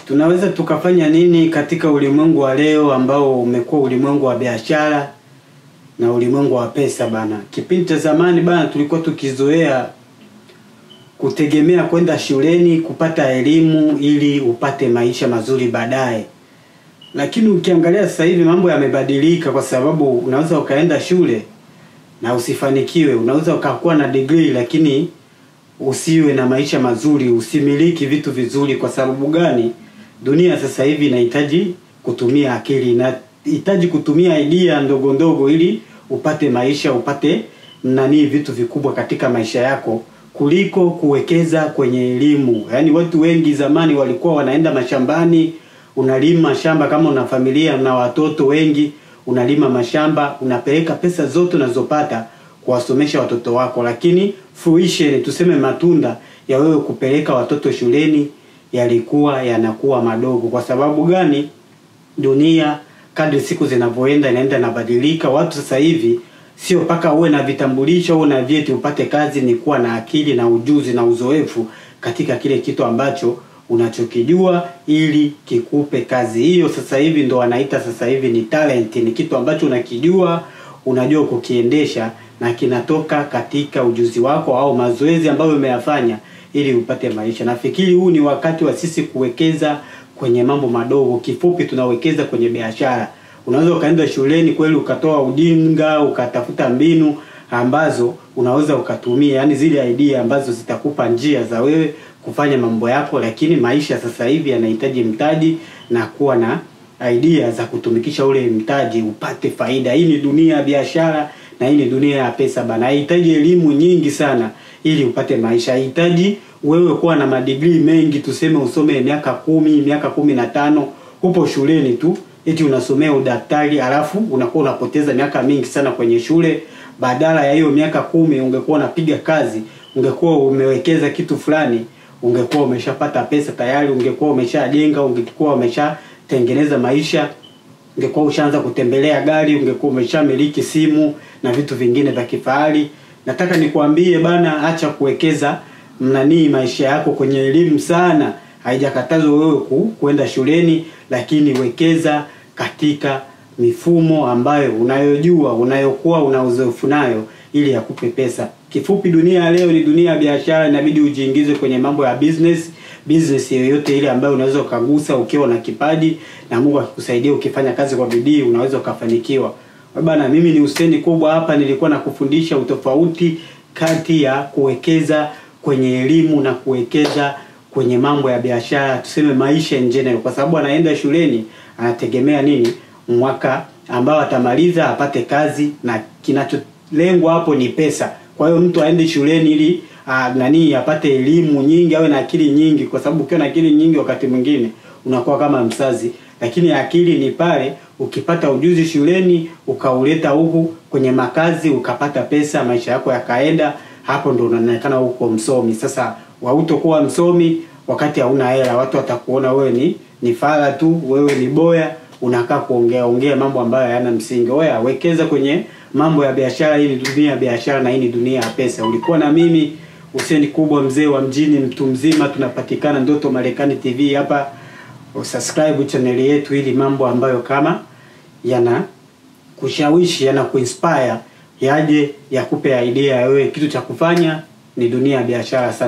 tunaweza tukafanya nini katika ulimwengu wa leo ambao umekuwa ulimwengu wa biashara na ulimwengu wa pesa bana. Kipindi cha zamani bana, tulikuwa tukizoea kutegemea kwenda shuleni kupata elimu ili upate maisha mazuri baadaye, lakini ukiangalia sasa hivi mambo yamebadilika, kwa sababu unaweza ukaenda shule na usifanikiwe. Unaweza ukakuwa na degree lakini usiwe na maisha mazuri, usimiliki vitu vizuri. Kwa sababu gani? Dunia sasa hivi inahitaji kutumia akili, inahitaji kutumia idea ndogo ndogo ili upate maisha, upate nani vitu vikubwa katika maisha yako kuliko kuwekeza kwenye elimu. Yaani watu wengi zamani walikuwa wanaenda mashambani, unalima shamba kama una familia na watoto wengi, unalima mashamba, unapeleka pesa zote unazopata kuwasomesha watoto wako, lakini fruition, tuseme matunda ya wewe kupeleka watoto shuleni yalikuwa yanakuwa madogo. Kwa sababu gani? Dunia kadri siku zinavyoenda inaenda inabadilika. Watu sasa hivi sio mpaka uwe na vitambulisho au na vyeti upate kazi, ni kuwa na akili na ujuzi na uzoefu katika kile kitu ambacho unachokijua ili kikupe kazi. Hiyo sasa hivi ndo wanaita sasa hivi ni talent, ni kitu ambacho unakijua, unajua kukiendesha na kinatoka katika ujuzi wako au mazoezi ambayo umeyafanya ili upate maisha. Nafikiri huu ni wakati wa sisi kuwekeza kwenye mambo madogo. Kifupi, tunawekeza kwenye biashara. Unaweza ukaenda shuleni kweli ukatoa ujinga ukatafuta mbinu ambazo unaweza ukatumia, yani zile idea ambazo zitakupa njia za wewe kufanya mambo yako, lakini maisha sasa hivi yanahitaji mtaji na kuwa na idea za kutumikisha ule mtaji upate faida. Hii ni dunia ya biashara na hii ni dunia ya pesa bana. Haihitaji elimu nyingi sana ili upate maisha. Haihitaji wewe kuwa na madigrii mengi, tuseme usome miaka kumi, miaka kumi na tano, upo shuleni tu eti unasomea udaktari, alafu unakuwa unapoteza miaka mingi sana kwenye shule. Badala ya hiyo miaka kumi ungekuwa unapiga kazi, ungekuwa umewekeza kitu fulani, ungekuwa umeshapata pesa tayari, ungekuwa umeshajenga, ungekuwa umeshatengeneza maisha, ungekuwa ushaanza kutembelea gari, ungekuwa umeshamiliki simu na vitu vingine vya kifahari. Nataka nikwambie bana, acha kuwekeza mnanii maisha yako kwenye elimu sana. Haijakatazwa wewe ku, kuenda shuleni, lakini wekeza katika mifumo ambayo unayojua unayokuwa una uzoefu nayo ili yakupe pesa. Kifupi, dunia ya leo ni dunia ya biashara, inabidi ujiingize kwenye mambo ya business. Business yoyote ile ambayo unaweza ukagusa ukiwa na kipaji na Mungu akikusaidia, ukifanya kazi kwa bidii, unaweza ukafanikiwa. Bana, mimi ni Hussein Kubwa hapa, nilikuwa nakufundisha utofauti kati ya kuwekeza kwenye elimu na kuwekeza kwenye mambo ya biashara, tuseme maisha in general, kwa sababu anaenda shuleni anategemea nini? Mwaka ambao atamaliza apate kazi, na kinacholengwa hapo ni pesa. Kwa hiyo mtu aende shuleni ili a, nani apate elimu nyingi, awe na akili nyingi, kwa sababu ukiwa na akili nyingi wakati mwingine unakuwa kama mzazi, lakini akili ni pale ukipata ujuzi shuleni ukauleta huku kwenye makazi ukapata pesa, maisha yako yakaenda, hapo ndo unaonekana uko msomi. Sasa hautokuwa msomi wakati hauna hela, watu watakuona wewe ni ni fala tu, wewe ni boya, unakaa kuongea ongea mambo ambayo hayana msingi. Oya, wekeza kwenye mambo ya biashara. Hii ni dunia ya biashara na hii ni dunia ya pesa. Ulikuwa na mimi Hussein Kubwa, mzee wa mjini, mtu mzima. Tunapatikana Ndoto Marekani TV hapa. Usubscribe channel yetu ili mambo ambayo kama yana kushawishi yana kuinspire yaje yakupe idea ya wewe kitu cha kufanya. Ni dunia ya biashara sana.